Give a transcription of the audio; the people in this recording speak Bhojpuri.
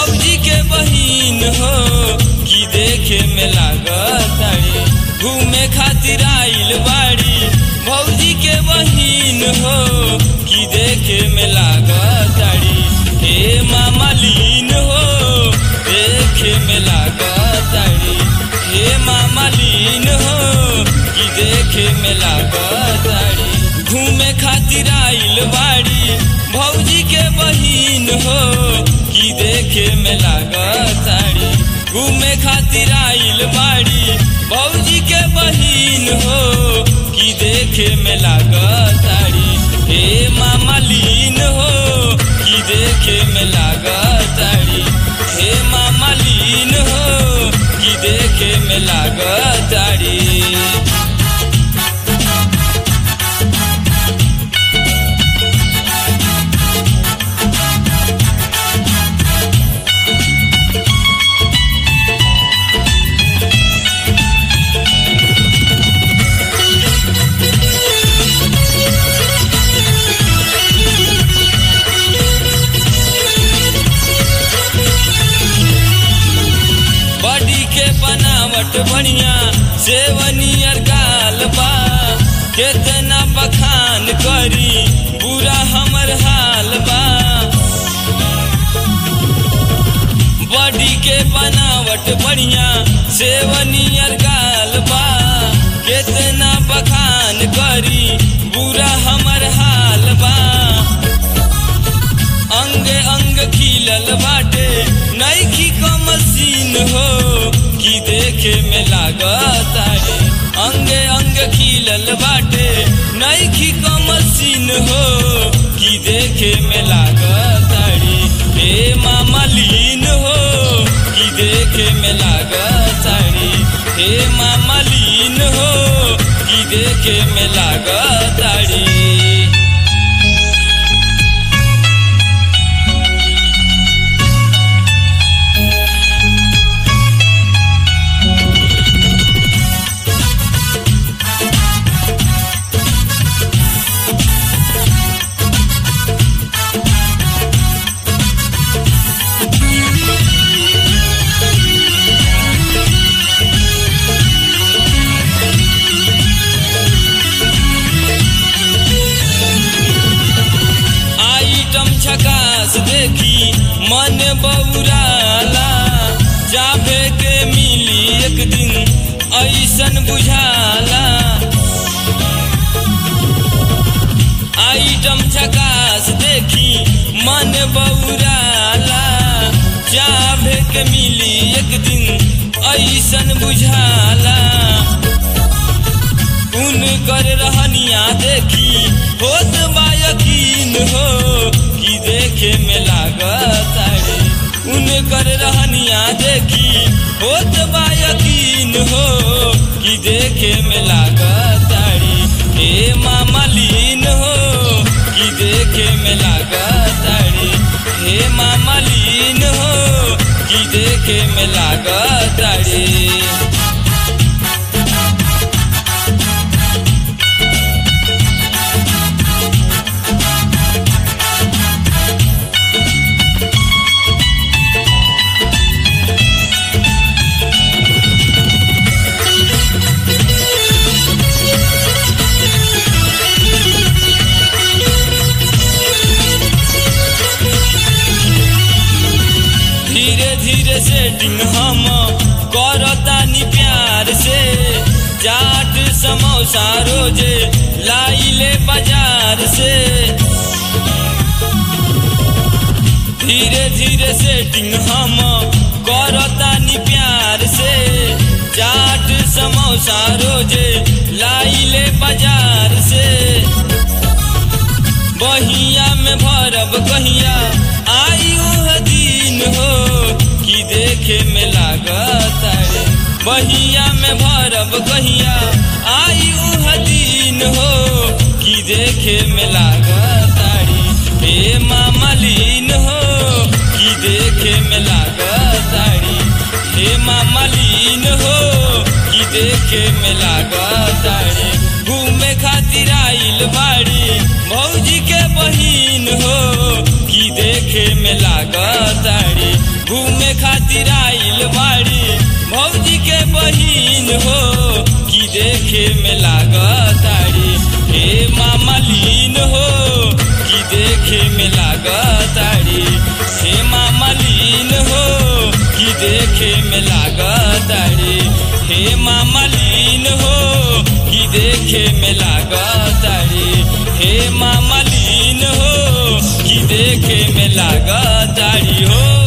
भौजी के बहिन हो कि देखे में लागताड़ी घूमे खातिर आइल बाड़ी भौजी के बहिन हो कि देखे में लागताड़ी हे मामा लीन हो देखे में लागताड़ी हे मामा लीन हो कि देखे में लागताड़ी घूमे खातिर आइल बाड़ी भौजी के बहिन हो कि देखे में लागताड़ी घूमे खातिर आइल बाड़ी भौजी के बहिन हो कि देखे में लागताड़ी हे मामा लीन हो कि देखे में लागताड़ी हे मामा लीन हो कि देखे में लागताड़ी बॉडी के बनावट बढ़िया सेवनियर गाल बा केतना बखान करी बुरा हमर हाल बा बॉडी के बनावट बढ़िया सेवनियर गाल बा केतना बखान करी बुरा हमर हाल बा अंग अंग खिलल बाटे नईखी क मशीन हो कि देखे में लागतारे अंग अंग खिलल बाटे नईखी क मशीन हो कि देखे में लागतारी हे मामा लीन हो कि देखे में लागतारी हे मामा लीन हो कि देखे में लागतारी आइटम झकास देखी मन बौराला जाबे के मिली एक दिन ऐसन बुझाला आइटम झकास देखी मन बौराला जाबे के मिली एक दिन ऐसन बुझाला उन कर रहनिया देखी होत बा यकीन हो कि देखे में लागतारे उन कर रहनिया देखी होत बा यकीन हो कि देखे में लागतारी हे मामा लीन हो कि देखे में लागतारी हे मामा लीन हो कि देखे में लागतारी धीरे धीरे सेटिंग हम करतानी प्यार से चाट समोसा रोजे लाइले बाजार से धीरे धीरे सेटिंग हम करतानी प्यार से चाट समोसा रोजे लाइले बाजार से बहिया में भरब कहिया आई उह दिन हो कि देखे में लागतारे बहिया में भरब कहिया आई उह दिन हो कि देखे में लागतारी हे मामा लीन हो कि देखे में लागतारी हे मामा लीन हो कि देखे में लागतारी घूमे खातिर आइल बाड़ी भौजी के बहिन हो कि देखे में लागताड़ी घूमे खातिर आइल बाड़ी भौजी के बहिन हो कि देखे में लागताड़ी हे मामा लीन हो कि देखे में लागताड़ी हे मामा लीन हो कि देखे में लागताड़ी हे मामा लीन हो कि देखे में लागताड़ी हे मामा लीन हो कि देखे में लागताड़ी हो